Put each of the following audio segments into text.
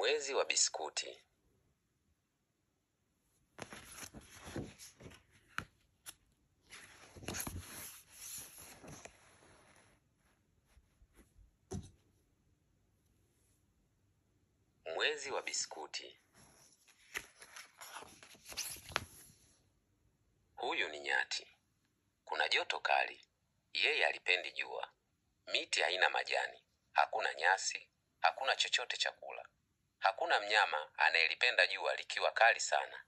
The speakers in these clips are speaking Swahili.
Mwezi wa biskuti. Mwezi wa biskuti. Huyu ni nyati. Kuna joto kali. Yeye alipendi jua. Miti haina majani, hakuna nyasi, hakuna chochote cha kula. Hakuna mnyama anayelipenda jua likiwa kali sana.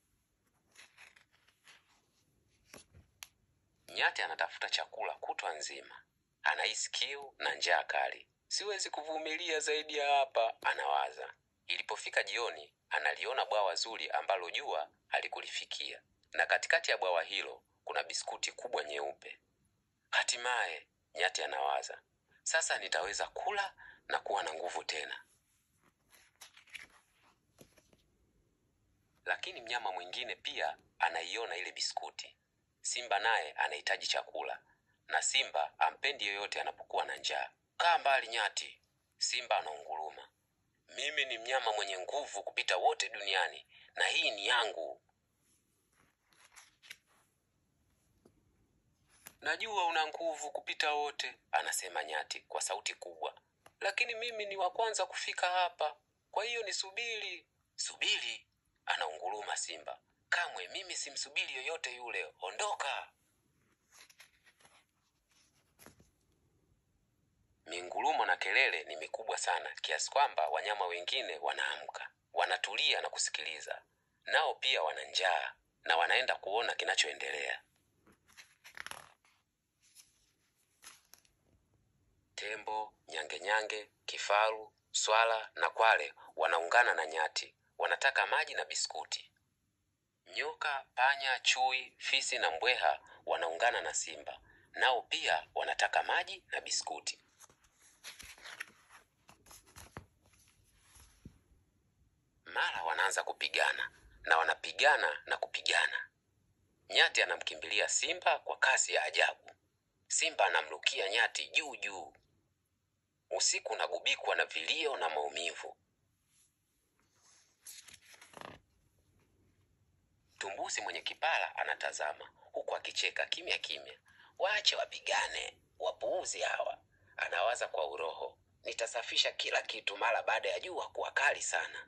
Nyati anatafuta chakula kutwa nzima. Anahisi kiu na njaa kali. Siwezi kuvumilia zaidi ya hapa, anawaza. Ilipofika jioni, analiona bwawa zuri ambalo jua halikulifikia, na katikati ya bwawa hilo kuna biskuti kubwa nyeupe. Hatimaye, nyati anawaza, sasa nitaweza kula na kuwa na nguvu tena. Lakini mnyama mwingine pia anaiona ile biskuti. Simba naye anahitaji chakula, na simba ampendi yoyote anapokuwa na njaa. Kaa mbali nyati, simba anaunguruma. Mimi ni mnyama mwenye nguvu kupita wote duniani, na hii ni yangu. Najua una nguvu kupita wote, anasema nyati kwa sauti kubwa, lakini mimi ni wa kwanza kufika hapa, kwa hiyo nisubiri. Subiri, anaunguruma simba. Kamwe mimi simsubiri yoyote yule, ondoka. Mingurumo na kelele ni mikubwa sana kiasi kwamba wanyama wengine wanaamka, wanatulia na kusikiliza. Nao pia wana njaa na wanaenda kuona kinachoendelea. Tembo, nyange-nyange, kifaru, swala na kwale wanaungana na nyati, wanataka maji na biskuti. Nyoka, panya, chui, fisi na mbweha wanaungana na simba, nao pia wanataka maji na biskuti. Mara wanaanza kupigana na wanapigana na kupigana. Nyati anamkimbilia simba kwa kasi ya ajabu. Simba anamrukia nyati juu juu. Usiku unagubikwa na vilio na maumivu. Tumbusi mwenye kipara anatazama huku akicheka kimya kimya. Waache wapigane, wapuuzi hawa, anawaza kwa uroho. Nitasafisha kila kitu mara baada ya jua kuwa kali sana.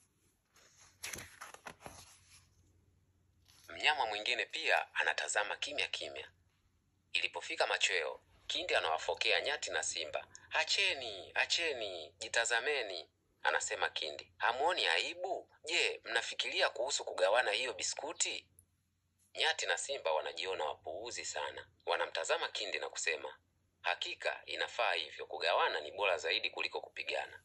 Mnyama mwingine pia anatazama kimya kimya. Ilipofika machweo, kindi anawafokea nyati na simba. Acheni, acheni, jitazameni, anasema kindi. Hamuoni aibu? Je, mnafikiria kuhusu kugawana hiyo biskuti? Nyati na simba wanajiona wapuuzi sana. Wanamtazama kindi na kusema, hakika inafaa hivyo, kugawana ni bora zaidi kuliko kupigana.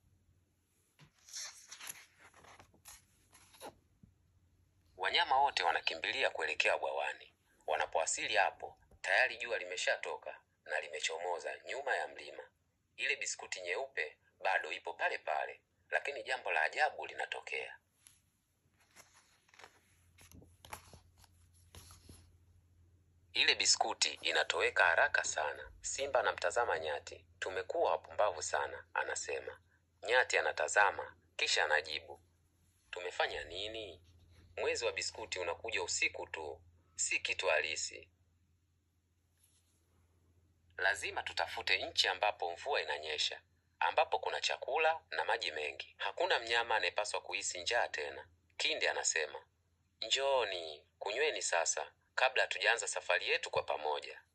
Wanyama wote wanakimbilia kuelekea bwawani. Wanapowasili hapo, tayari jua limeshatoka na limechomoza nyuma ya mlima. Ile biskuti nyeupe bado ipo pale pale, lakini jambo la ajabu linatokea. Ile biskuti inatoweka haraka sana. Simba anamtazama nyati. Tumekuwa wapumbavu sana, anasema. Nyati anatazama kisha anajibu, tumefanya nini? Mwezi wa biskuti unakuja usiku tu, si kitu halisi. Lazima tutafute nchi ambapo mvua inanyesha, ambapo kuna chakula na maji mengi. Hakuna mnyama anayepaswa kuhisi njaa tena. Kindi anasema, njooni kunyweni sasa, kabla hatujaanza safari yetu kwa pamoja.